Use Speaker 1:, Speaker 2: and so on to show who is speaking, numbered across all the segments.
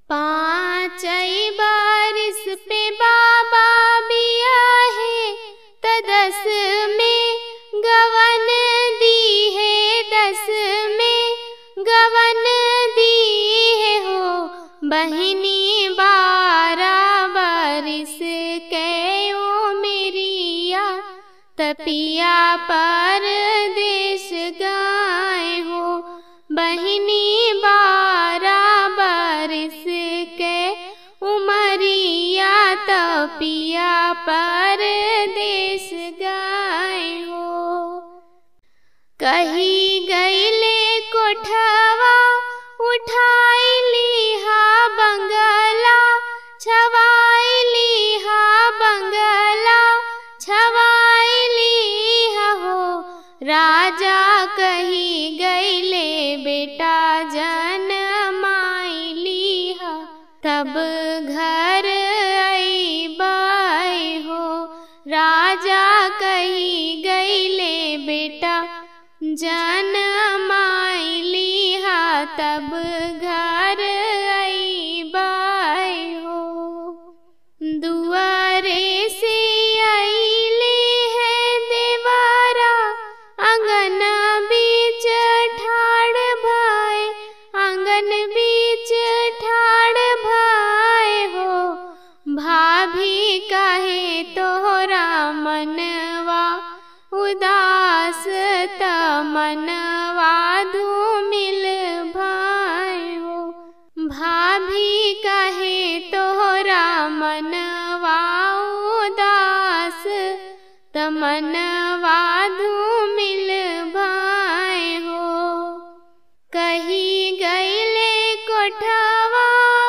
Speaker 1: पाँचई बारिश पे बाबा बिया है त दस में गवन दी है दस में गवन दी है हो बहिनी बारह बारिश कहो मेरिया तपिया पर देश गाय हो बहिनी बारह बारिश के उमरिया तपिया पर देश गाय हो कही गईले कोठवा उठाई हा बंगला छवाई हा बंगला छवाई हा हो राजा कही गईले बेटा जन माइली हा तब घर आई बाई हो राजा कही गईले बेटा जन माइली हा तब घर आई बाई हो दुआरे से आईले है देवारा आंगन बीच ठाड़ भाई आंगन बीच ठाड़ भाई हो भाभी कहे तोरा मनवा उदास त मनवा धूमिल भाई हो भाभी कहे तोरा मनवा उदास त मनवा धूमिल भाई हो कही गईले कोठवा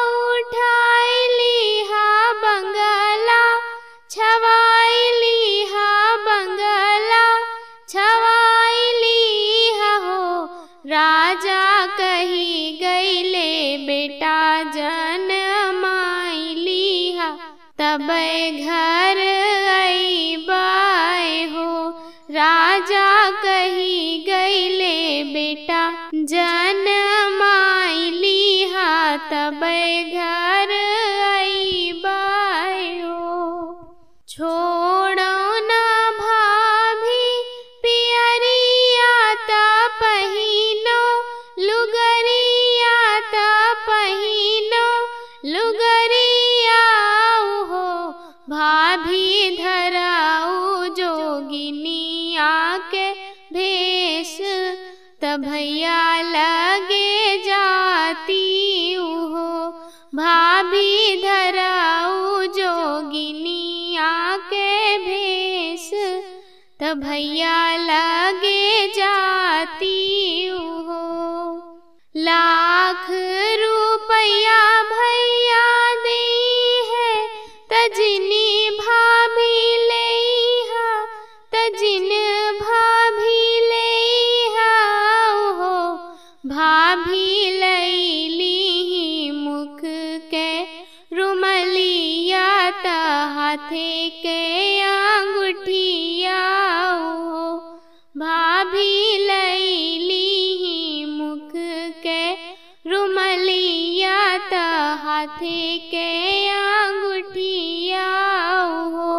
Speaker 1: उठाई हा बंगला छवाई हा बंगला छवाई हा हो राजा कही गईले बेटा जन माइली हा तब घर आई बाय हो राजा कही गईले बेटा जन माइली हा तब घर आई बाय हो छोड़ो ना भाभी पियरिया ता पहिनो लुगरिया ता पहिनो लुगरिया हो भाभी धराऊ जोगिनिया के भेष त भैया लगे जाती हो भाभी धराऊ जोगिनिया के भेष त भैया लगे जाती हो लाख रुपया भैया दे है तजनी भाभी ले तजिन भाभी ले हो भाभी लैली मुख के रुमलिया त हाथे के अंगूठिया हो भाभी लैली मुख के रुमलिया त हाथे के अंगूठिया हो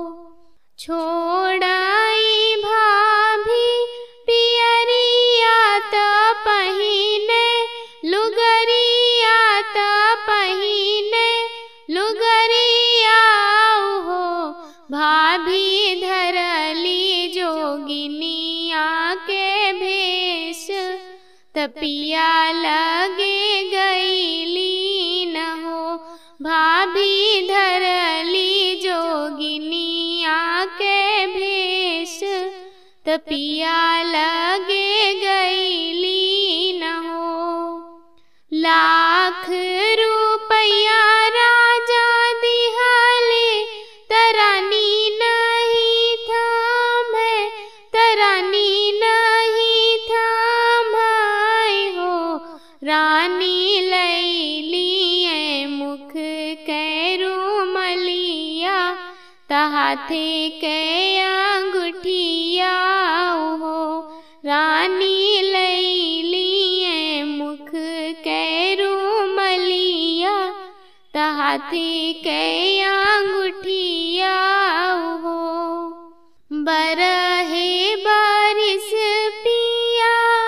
Speaker 1: छोड़ाई भाभी पियरिया त पहिने लुगरिया त पहिने लुगरिया हो भाभी धरली जोगिनिया के भेष तपिया लगे गईली न हो भाभी धरली जोगिनिया के भेष तपिया लगे गईली न हो लाख रुपया राजा दिहाले तरानी नहीं थाम है तरानी नहीं थाम हो रानी लैली मुख कैरू मलिया तहाथे के अंगूठिया हो रानी लैली मुख कैरू मलिया हाथी के अंगूठिया हो बरहे बारिश पिया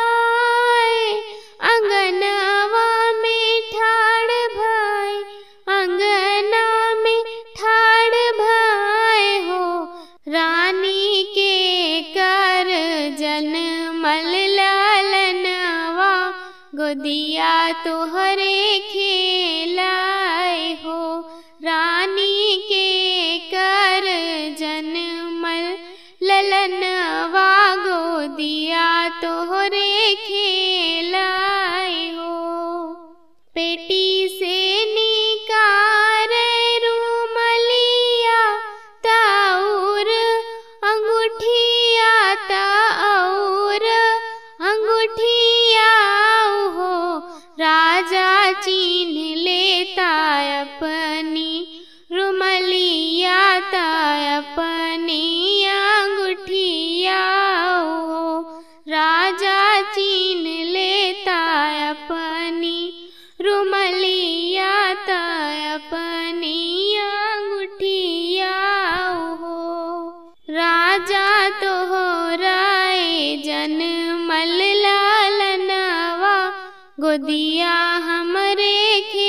Speaker 1: अंगनवा में ठाड़ भाई अंगना में ठाड़ भाई हो रानी के कर जनमल लालनवा गोदिया तोहरे खेलाए हो रानी के कर जनमल ललनवा गोदिया तोहरे खेलाए हो पेटी से निकार रूमलिया ताउर अंगूठिया ताउर अंगूठिया हो राजा चिन्ह लेता अपनी रुमलिया ता अपनी अंगूठिया हो राजा चिन्ह लेता अपनी रुमलिया ता अपनी अंगूठिया हो राजा तोहराए जनमल लालनवा गोदिया हमरे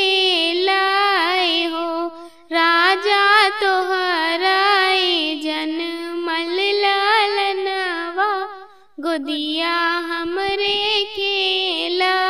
Speaker 1: खेलाए हो राजा तोहराए जनमल लालनवा गोदिया हमरे खेला